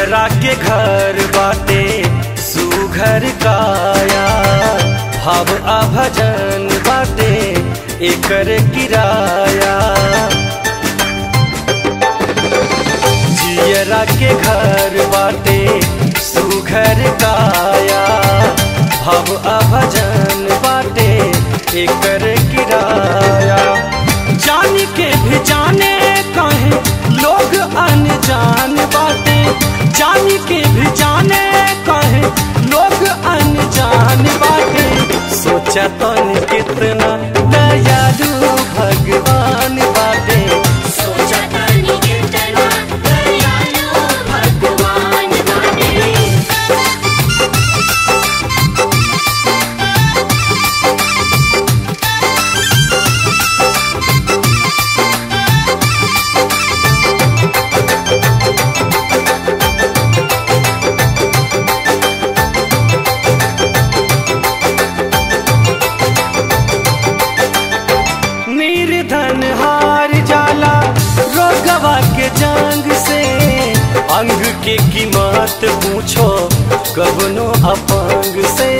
जियरा के घर बाटे सुघर काया भाव आ भजन बाटे एकर किराया जियरा के घर बाटे सुघर काया भाव आ भजन बाटे एकर किराया जान के भी जाने कहे लोग अनजान बाटे जान के भी जाने कहे लोग अनजान बाटे सोचा तन कितना दयालु भगवान बाटे सोचा तानी कितना दयालु भगवान बाटे निर्धन हार जाला रोगवा के जंग से अंग के कीमत पूछो कवनो अपंग से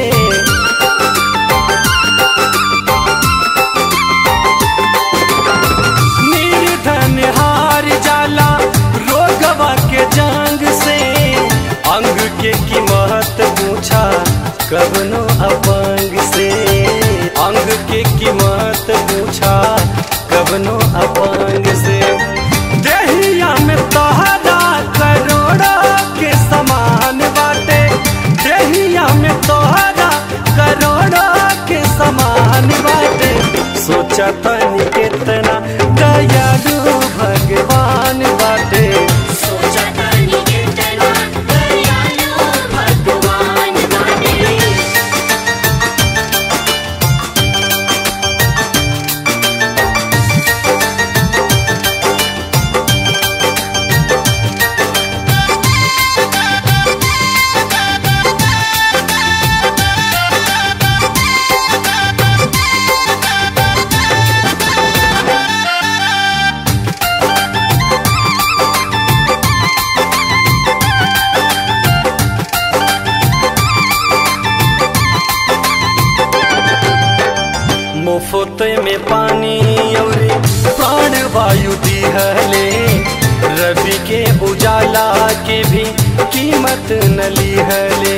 निर्धन हार जाला रोगवा के जंग से अंग के कीमत पूछा कवनो अपंग से अंग के कीमत पूछा कवनो अपंग से देहिया में तोहरा करोड़ा के समान बाटे देहिया में तोहरा करोड़ा के समान बाटे सोचा तनी कितना दयालु भगवान बाटे सोचा तानी कितना दयालु भगवान बाटे मुफ्त में पानी और प्राण वायु दिहले रवि के उजाला के भी कीमत न लिहले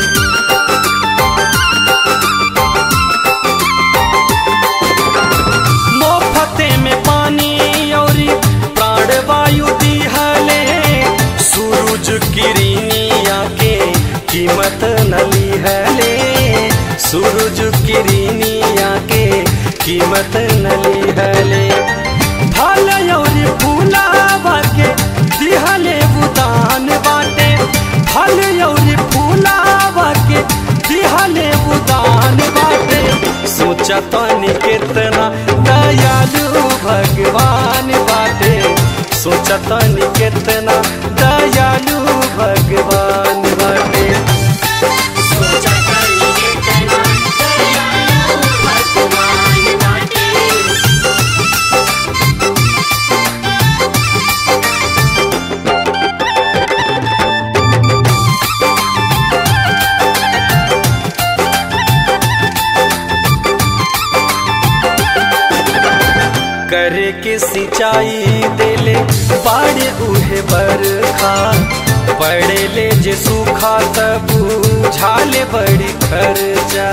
मुफ्त में पानी और प्राण वायु दिहले सूरज किरनिया के कीमत न लिहले सूरज किरनिया के कीमत न लिहले फल और फूलावा के दिहले उदान बाटे फल और फूलावा के दिहले उदान बाटे सोचा तनी कितना दयालु भगवान बाटे सोचा तनी कितना दयालु भगवान बाटे सोचा तानी कितना दयालु भगवान बाटे करे के सिंचाई देले बाड़े उहे बरखा पड़े ले जे सूखा तब झाले बड़ी खर्चा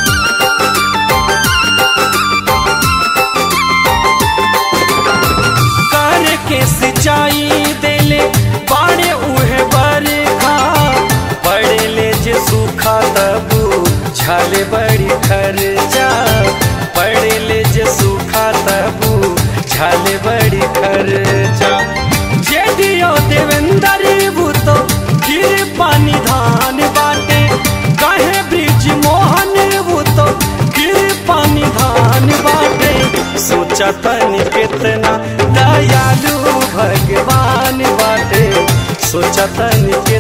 करे के सिंचाई देले बाड़े उहे बरखा पड़े ले जे सूखा तब झाले बड़ी खर्चा पड़े ले जे सूखा तब झाले बड़ी खर्चा जे दियो देवेंद्र भूतो गिर पानी धान बाटे कहे ब्रिज मोहन भूतो गिर पानी धान बाटे सोचा तनी कितना दयालु भगवान बाटे सोचा तनी के